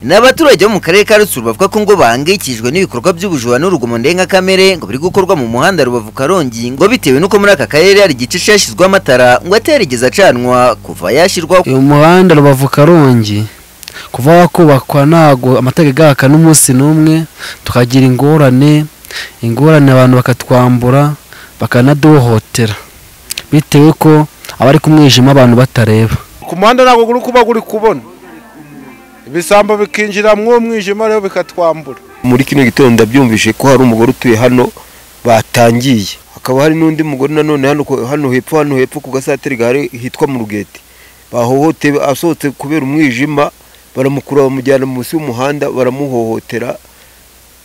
ni abaturage bo mu karere ka Rutsiro bavuga ko ngo bahangayikishijwe n'ibikorwa by'ubujura n'urugomo ndengakamere ngo biri gukorwa mu muhanda Rubavu Karongi ngo bitewe n'uko muri aka karere hari igice cyashyizweho amatara ngo atarigeze acanwa kuva yashyirwaho uyu muhanda rubavu karongi kuva wakubakwa ntago amatara igaka n'umunsi n'umwe tukagira ingorane ingorane abantu bakatwambura bakanaduhohotera bitewe ko abari ku mwijima abantu batareba ku muhanda ntabwo uri kuba uri kubona ibisambo bikinjira mu mwijima rero bikatwambura muri kino gitondo ndabyumvise ko hari umugore utuye hano batangiye hakaba hari n'undi mugore nanone hano ku- hano hepfo hano hepfo ku gasateri gahari hitwa mu rugete bahohote asohotse kubera umwijima baramukurura bamujyana munsi y'umuhanda baramuhohotera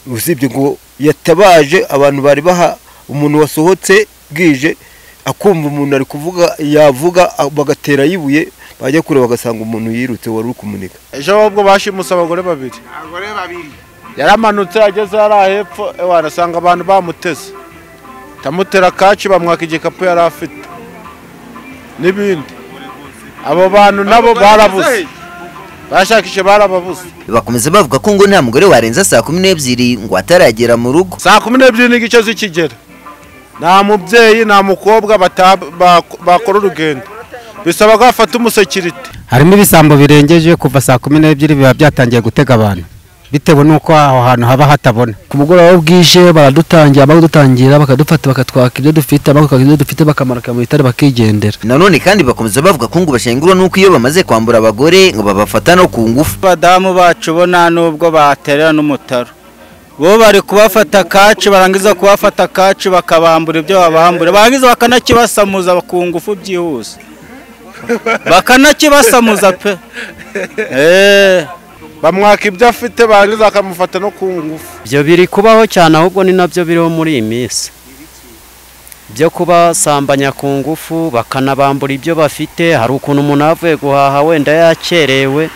usibye ngo yatabaje abantu bari baha umuntu wasohotse bwije akumva umuntu ari kuvuga yavuga a- bagatera yibuye bajya kure bagasanga umuntu yirutse wari uri kumuneka ejo ahubwo bashimuse abagore babiri abagore babiri yaramanutse ageze hariya hepfo ewe arasanga abantu bamuteze tamutera kaci bamwaka igikapu yari afite n'ibindi abo bantu nabo barabuze bashakishe barababuze bakomeza bavuga ko ngo nta mugore warenza saa kumi n'ebyiri ngo ataragera mu rugo saa kumi n'ebyiri n'igice z'ikigera nta mubyeyi nta mukobwa bata- bak- bakora urugendo bisaba ko bafata umusekirite harimo ibisambo birengeje kuva saa kumi n'ebyiri biba byatangiye gutega abantu bitewe n'uko aho hantu haba hatabona ku mugoroba bwije baradutangira bakadutangira bakadufata bakatwaka ibyo dufite abakatwaka ibyo dufite bakamarika mu bitare bakigendera nanone kandi bakomeza bavuga ko ngo bashengurwa n'uko iyo bamaze kwambura abagore ngo babafata no ku ngufu abadamu bacu bo nta n'ubwo baterera n'umutaro bo bari kubafata kaci barangiza kubafata kaci bakabambura ibyo babambura barangiza bakanakibasamuza ku ngufu byihuse bakanakibasamuza pe eee bamwaka ibyo afite barangiza bakamufata no ku ngufu ibyo biri kubaho cyane ahubwo ni nabyo biriho muri iyi minsi byo kubasambanya ku ngufu bakanabambura ibyo bafite hari ukuntu umuntu aba avuye guhaha wenda yakerewe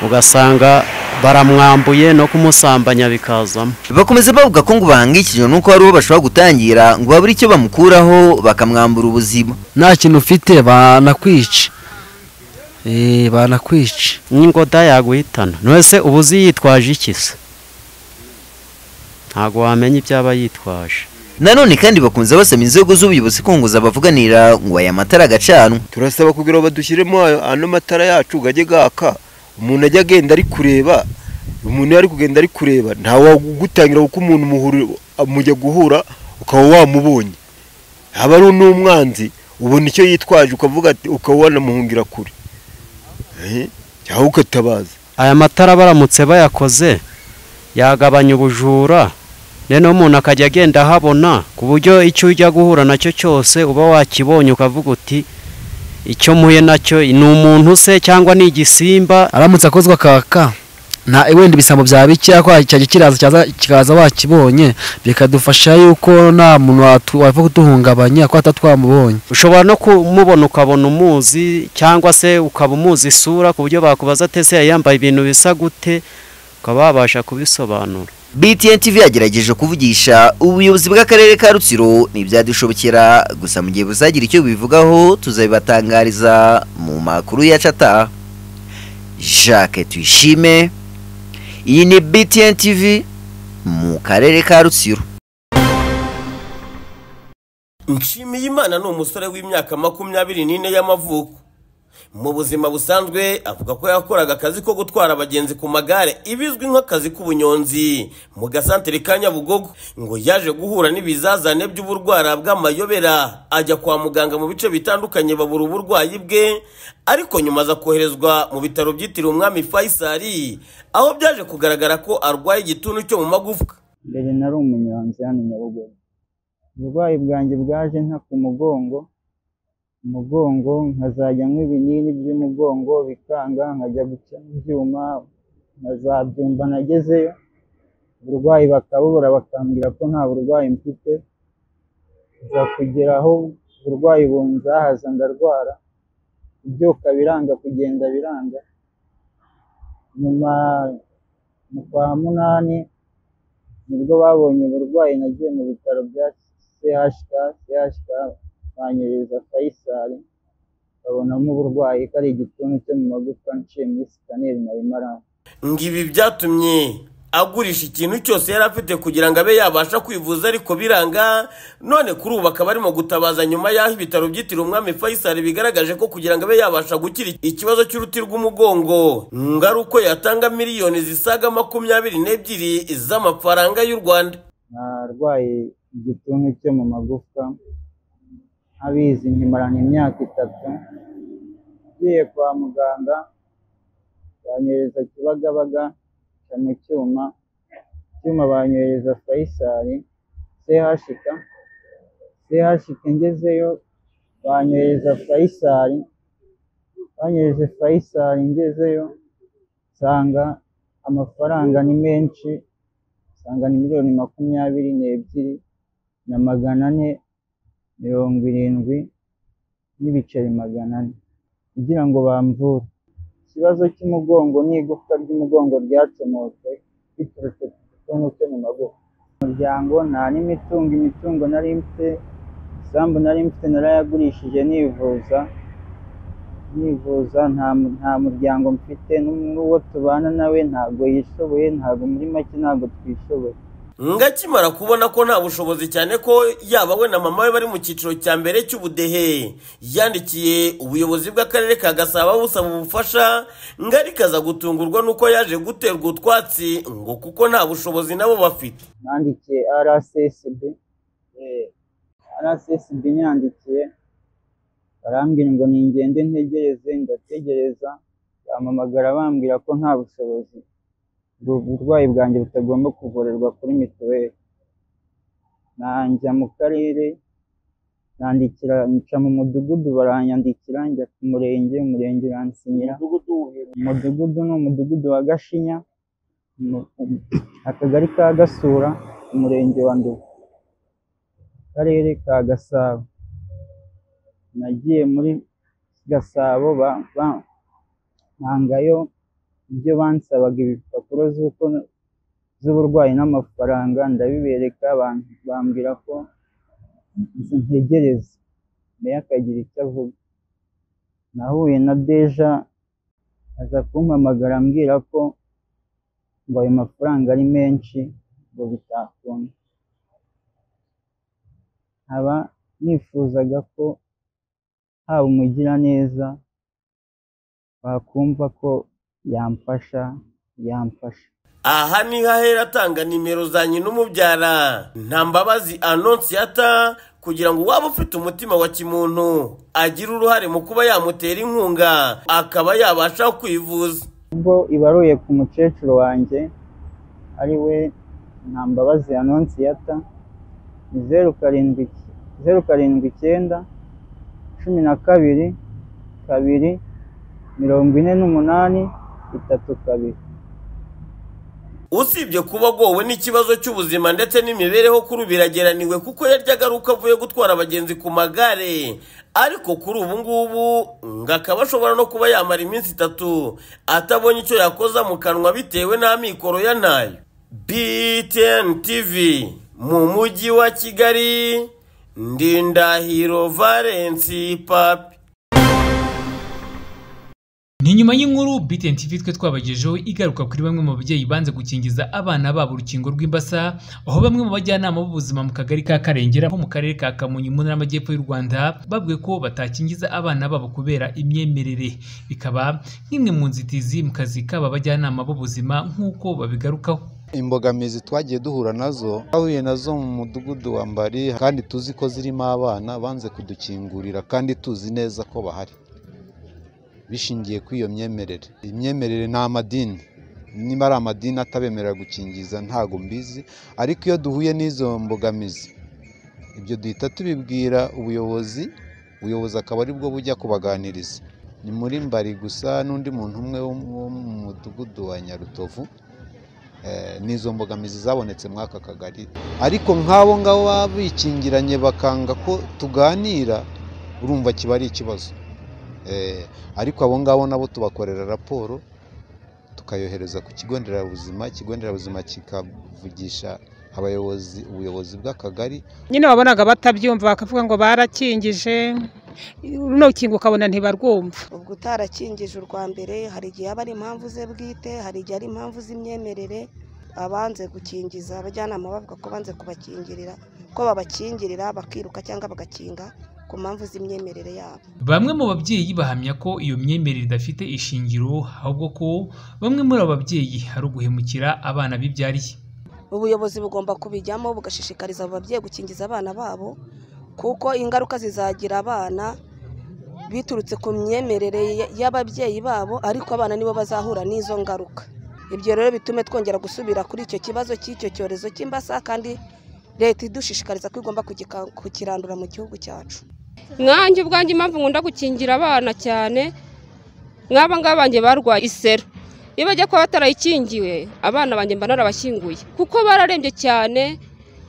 ugasanga baramwambuye no kumusambanya bikazamo bakomeza bavuga ko ngo bahangayikishijwe n'uko hari uwo bashobora gutangira ngo babure icyo bamukuraho bakamwambura ubuzima nta kintu ufite banakwica Eh, banakwica n'ingoda yaguhitana none uba uzi yitwaje iki se ntabwo wamenya ibyo aba yitwaje nanone kandi bakomeza basaba inzego z'ubuyobozi kunguza abavuganira ngo aya matara agacanwa turasaba kugira ngo badushyiremo ayo- ano matara yacu gajye gaka umuntu ajya agenda ari kureba umuntu iyo ari kugenda ari kureba ntawagutangira kuko umuntu muhurira mujya guhura ukaba wamubonye haba ari n'umwanzi ubona icyo yitwaje ukavuga ati ukaba wanamuhungira kure Eh, cyangwa ukatabaza aya matara baramutse bayakoze yagabanya ubujura noneho umuntu akajya agenda ahabona ku buryo icyo ujya guhura nacyo cyose uba wakibonye ukavuga uti icyo mpuye nacyo ni umuntu se cyangwa ni igisimba aramutse akozwe akaka nta wenda ibisambo byaba bikeya ko cyajya kiraza cyaza- kikaza wakibonye bikadufasha yuko nta muntu watu- wapfa kuduhungabanya ko atatwamubonye ushobora no kumubona ukabona umuzi cyangwa se ukaba umuzi isura ku buryo bakubaza ati ese yari yambaye ibintu bisa gute ukaba wabasha kubisobanura BTN TV yagerageje kuvugisha ubuyobozi bw'akarere ka Rutsiro ntibyadushobokera gusa mu gihe buzagira icyo bivugaho tuzabibatangariza mu makuru ya cata Jacques Tuyishime iyi ni BTN TV mu karere ka Rutsiro nshimiyimana ni umusore w'imyaka makumyabiri n'ine y'amavuko mu buzima busanzwe avuga ko yakoraga akazi ko gutwara abagenzi ku magare ibizwi nk'akazi k'ubunyonzi mu gasantere ka nyabugogo ngo yaje guhura n'ibizazane by'uburwara bw'amayobera ajya kwa muganga mu bice bitandukanye babura uburwayi bwe ariko nyuma aza koherezwa mu bitaro byitiriwe umwami fayisari aho byaje kugaragara ko arwaye igituntu cyo mu magufwa mbere nari umunyonzi hano i Nyabugogo uburwayi bwanjye bwaje nka ku mugongo umugongo nkazajya nywa ibinini by'umugongo bikanga nkajya guca ibyuma nkazabyumva nagezeyo uburwayi bakabubura bakambwira ko nta burwayi mfite nza kugera aho uburwayi bunzahaza ndarwara kubyuka biranga kugenda biranga nyuma mu kwa munani nibwo babonye uburwayi nagiye mu bitaro bya CHK CHK banyohereza Faisal babonamo uburwayi ko ari igituntu cyo mu magufwa nciye muri sikaneri nari maranye ngo ibi byatumye agurisha ikintu cyose yari afite kugira ngo abe yabasha kwivuza ariko biranga none kuri ubu akaba arimo gutabaza nyuma y'aho ibitaro byitiriwe umwami Faisal bigaragaje ko kugira ngo abe yabasha gukira ikibazo cy'uruti rw'umugongo ngo ari uko yatanga miliyoni zisaga makumyabiri n'ebyiri z'amafaranga y'u Rwanda narwaye igituntu cyo mu magufwa abizi nkimarana imyaka itatu ngiye kwa muganga banyohereza kibagabaga nca mu cyuma icyuma banyohereza fayisari sehashika sehashika ngezeyo banyohereza fayisari banyohereje fayisari ngezeyo nsanga amafaranga ni menshi nsanga ni miliyoni makumyabiri n'ebyiri na magana ane mirongo irindwi n'ibiceri magana ane kugira ngo bamvure ikibazo cy'umugongo n'igufwa ry'umugongo ryacomotse biturutse ku gituntu cyo mu magufa umuryango nta n'imitungo imitungo nari mfite isambu nari mfite narayagurishije nivuza nivuza nta mu- nta muryango mfite n'uwo tubana nawe ntabwo yishoboye ntabwo muri make ntabwo twishoboye ngo akimara kubona ko nta bushobozi cyane ko yaba we na mama we bari mu cyiciro cya mbere cy'ubudehe yandikiye ubuyobozi bw'akarere ka gasabo busaba ubufasha ngo ariko aza gutungurwa n'uko yaje guterwa utwatsi ngo kuko nta bushobozi nabo bafite nandikiye rssb Eh, rssb nyandikiye barambwira ngo ningende ntegereze ndategereza bampamagara bambwira ko nta bushobozi ubwo burwayi bwanjye butagomba kuvurirwa kuri mituweli najya mu karere nandikira nca mu mudugudu baranyandikira njya ku murenge umurenge uransinyira umudugudu ni umudugudu wa gashinya mu- akagari ka gasura umurenge wa nduba akarere ka gasabo nagiye muri gasabo ba- ba- ntangayo ibyo bansabaga ibipapuro z'uko z'uburwayi n'amafaranga ndabibereka ban- bambwira ko nzi- ntegereze meya akagira icyo avuga nahuye na deja aza kumpamagara ambwira ko ngo ayo mafaranga ari menshi ngo bitakunda nkaba nifuzaga ko haba umugiraneza wakumva ko yamfasha yamfasha aha niho ahera atanga nimero za nyina umubyara nta mbabazi anonsiyata kugira ngo uwaba ufite umutima wa kimuntu agire uruhare mu kuba yamutera inkunga akaba yabasha kwivuza ubwo ibaruye ku mukecuru wanjye ari we ntambabazi anonsiyata ni zeru karindwi zeru karindwi icyenda cumi na kabiri kabiri mirongo ine n'umunani itatu kabiri usibye kuba agowe n'ikibazo cy'ubuzima ndetse n'imibereho kuri ubu birageraniwe kuko yaryaga ari uko avuye gutwara abagenzi ku magare ariko kuri ubu ngubu ngo akaba ashobora no kuba yamara iminsi itatu atabonye icyo yakoza mu kanwa bitewe n'amikoro ya nayo btn tv mu mujyi wa kigali ndindahiro valensi papi ni nyuma y'inkuru BTN TV twe twabagejeho igaruka kuri bamwe mu babyeyi banze gukingiza abana babo urukingo rw'imbasa aho bamwe mu bajyanama b'ubuzima mu kagari ka Karengera ho mu karere ka Kamonyi mu ntara y'amajyepfo y'u Rwanda babwiwe ko batakingiza abana babo kubera imyemerere bikaba nk'imwe mu nzitizi mu kazi k'aba bajyanama b'ubuzima nk'uko babigarukaho imbogamizi twagiye duhura nazo twahuye nazo mu mudugudu wa mbari kandi tuzi ko zirimo abana banze kudukingurira kandi tuzi neza ko bahari bishingiye kuri iyo myemerere iyi myemerere ni amadini niba ari amadini atabemerera gukingiza ntago mbizi ariko iyo duhuye n'izo mbogamizi ibyo duhita tubibwira ubuyobozi ubuyobozi akaba aribwo bujya kubaganiriza ni muri mbari gusa n'undi muntu umwe wo mu- wo mu mudugudu wa nyarutovu Eh, n'izo mbogamizi zabonetse muri aka kagari ariko nk'abo ngabo baba bikingiranye bakanga ko tuganira urumva kiba ari ikibazo Eh, ariko abo ngabo nabo tubakorera raporo tukayohereza ku kigo nderabuzima ikigo nderabuzima kikavugisha abayobozi ubuyobozi bw'akagari nyine wabonaga batabyumva bakavuga ngo barakingije runo rukingo ukabona ntibarwumva ubwo utarakingije urwa mbere hari igihe aba ari impamvu ze bwite hari igihe ari impamvu z'imyemerere abanze gukingiza abajyanama bavuga ko banze kubakingirira ko babakingirira bakiruka cyangwa bagakinga ku mpamvu z'imyemerere yabo Bamwe mu babyeyi bahamya ko iyo myemerere idafite ishingiro ahubwo ko bamwe muri abo babyeyi ari uguhemukira abana bibyariye. ubuyobozi bugomba kubijyamo bugashishikariza abo babyeyi gukingiza abana babo kuko ingaruka zizagira abana biturutse ku myemerere y- y'ababyeyi babo ariko abana nibo bazahura n'izo ngaruka ibyo rero bitume twongera gusubira kuri icyo kibazo cy'icyo cyorezo cy'imbasa kandi leta idushishikariza ko igomba kugika- kukirandura mu gihugu cyacu mwanjye ubwanjye impamvu nkunda gukingira abana cyane nk'aba ngaba banjye barwaye iseru iyo bajya kuba batarayikingiwe abana banjye mba narabashyinguye kuko bararembye cyane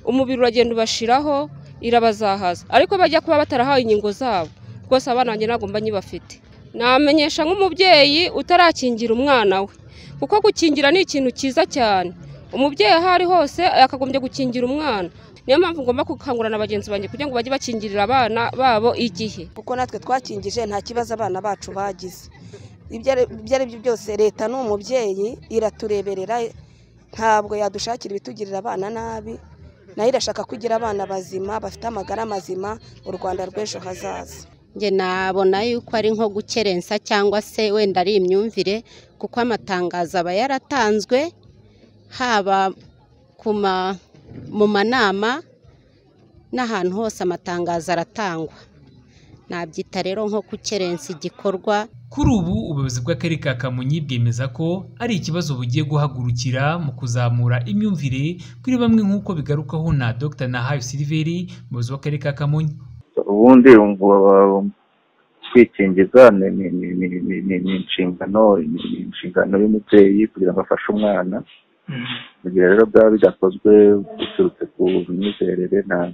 umubiri uragenda ubashiraho irabazahaza ariko bajya kuba batarahawe inkingo zabo rwose abana banjye ntabwo mba nyibafite namenyesha nk'umubyeyi utarakingira umwana we kuko gukingira ni ikintu cyiza cyane umubyeyi aho ari hose yakagombye gukingira umwana niyo mpamvu ngomba gukangurira na bagenzi banjye kugira ngo bajye bakingirira abana babo igihe kuko natwe twakingije nta kibazo abana bacu bagize ibyo ari ibyo ari byo byose leta ni umubyeyi iratureberera ntabwo yadushakira ibitugirira abana nabi nayo irashaka kugira abana bazima bafite amagara mazima u rwanda rw'ejo hazaza njye nabona yuko ari nko gukerensa cyangwa se wenda ari imyumvire kuko amatangazo aba yaratanzwe haba ku ma- mu manama n'ahantu hose amatangazo aratangwa nabyita rero nko gukerensa igikorwa Kuri ubu ubuyobozi bw'akarere ka Kamonyi bwemeza ko ari ikibazo bugiye guhagurukira mu kuzamura imyumvire kuri bamwe nk'uko bigarukaho na Dr Nahayo Siliveri umuyobozi w'akarere ka Kamonyi. ubundi umva- kwikingiza ni ni- ni- ni- ni- ni- ni inshingano ni- ni inshingano y'umubyeyi kugira ngo afashe umwana mu gihe rero byaba bidakozwe biturutse ku myizerere nta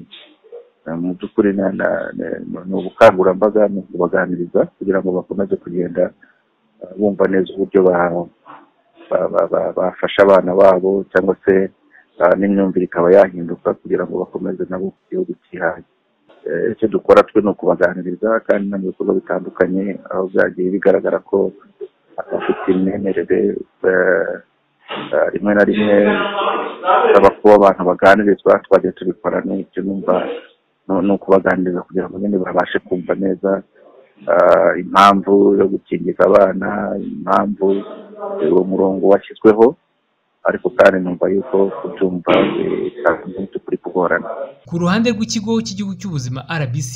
nta- mu by'ukuri nta- nta- nta- ni ubukangurambaga ni ukubaganiriza kugira ngo bakomeze kugenda eh, bumva neza uburyo ba- ba- ba- ba- bafasha abana babo cyangwa se eh, n'imyumvire ikaba yahinduka kugira ngo bakomeze nabo igihugu cyihanye Eh, icyo dukora twe ni ukubaganiriza kandi no mu bikorwa bitandukanye aho byagiye bigaragara ko abafite imyemerere eh, eh, rimwe na rimwe bisaba kuba abantu baganirizwa twagiye tubikora n'icyo numva no- ni ukubaganiriza kugira ngo nyine babashe kumva neza eh, impamvu yo gukingiza abana impamvu eh, uwo murongo washyizweho ariko kandi numva yuko kubyumva bitari kuri kugorana Ku ruhande rw'ikigo cy'igihugu cy'ubuzima RBC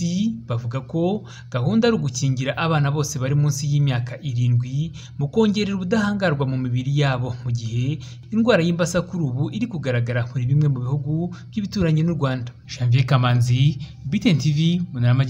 bavuga ko gahunda ari ugukingira abana bose bari munsi y'imyaka irindwi mu kongerera ubudahangarwa mu mibiri yabo mu gihe indwara y'imbasa kuri ubu iri kugaragara muri bimwe mu bihugu by'ibituranyi n'u Rwanda. Janvier Kamanzi, BTN TV, Munara Majyepfo.